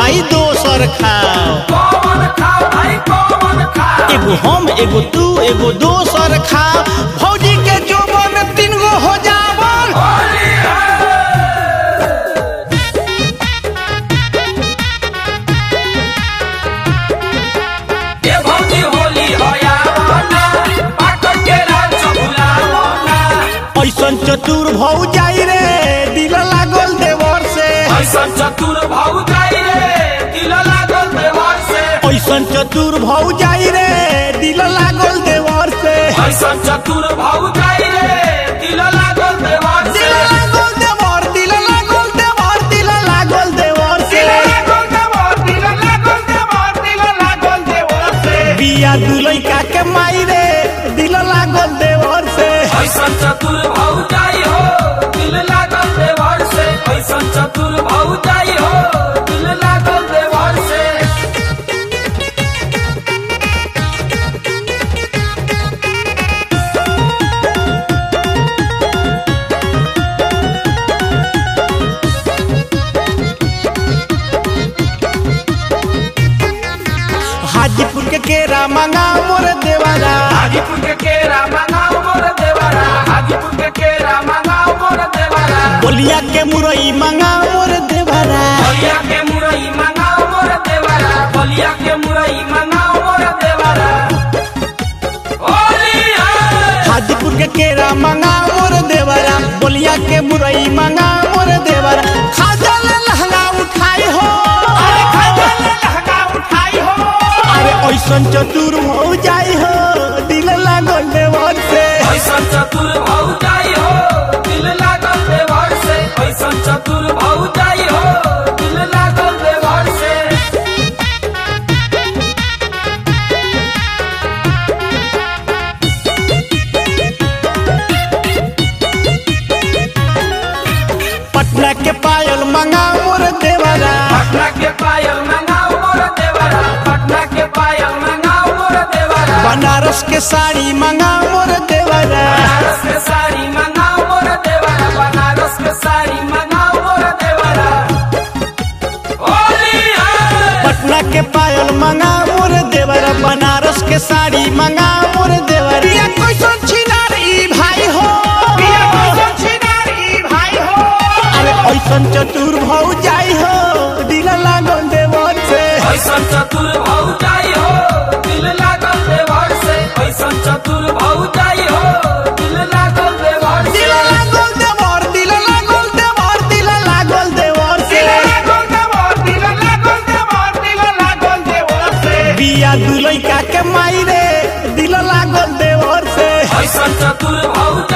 भाई दोसर खाओ कौन खाओ भाई कौन खाओ एगो हम एगो तू एगो दोसर खाओ भौजी के जोबन तीन गो हो जावन होली है ये भौजी होली हो यावना पाकर के राज भुलावना ऐसन चतुर भौ जाई रे दिल लागल देवर से ऐसन चतुर भाऊ जाई रे दिल लागल देवर से ऐसन चतुर भौ जाई रे दिल लागल देवर से ऐसन चतुर भाऊ जाई रे दिल लागल देवर से दिल लागल देवर दिल लागल देवर दिल लागल देवर से दिल लागल देवर दिल लागल देवर दिल लागल देवर से बिया दुलई का के माई रे दिल लागल देवर से ऐसन चतुर भाऊ जाई हो दिल लागल देवर से ऐसन चतुर भाऊ जाई हो दिल लागल देवर से हाजीपुर के केरा मंगा मोर देवाला हाजीपुर के केरा मंगाओ मोर देवरा हाजीपुर के केरा मंगाओ मोर देवरा बोलिया के मुरई मंगा मोर देवाला बलिया के मुरई मंगाओ मोर देवरा बलिया के मुरई मंगाओ मोर देवरा होली है हाजीपुर के केरा मंगा मोर देवरा बोलिया के मुरई मंगा मोर देवरा खाजल लहंगा उठाई हो अरे खजल लहंगा उठाई हो अरे ऐसन चतुर हो जाई हो दिल लागल देवर से ऐसन चतुर भाऊ जाई हो दिल लागल देवर से ऐसन चतुर भाऊ जाई हो दिल लागल देवर से पटना के पायल मंगा मोर देवरा पटना के पायल मंगाओ मोर देवरा पटना के पायल मंगाओ मोर देवरा बनारस के साड़ी मंगा मोर देवरा बनारस के साड़ी मंगाओ मोर देवरा बनारस के साड़ी मंगाओ मोर देवरा होली है पटना के पायल मंगा मोर देवरा बनारस के साड़ी मंगा मोर देवरा ये कैसन छिनार ई भाई हो पिया कैसन छिनार ई भाई हो अरे ऐसन चतुर भौ जाई हो दिल लागल देवर से ऐसन चतुर भाऊ जाई हो दिल लागल देवर से ऐसन चतुर भाऊ जाई हो दिल लागल देवर से दिल लागल देवर दिल लागल देवर दिल लागल देवर से दिल लागल देवर दिल लागल देवर दिल लागल देवर से बिया दुलई का के माई रे दिल लागल देवर से ऐसन चतुर भाऊ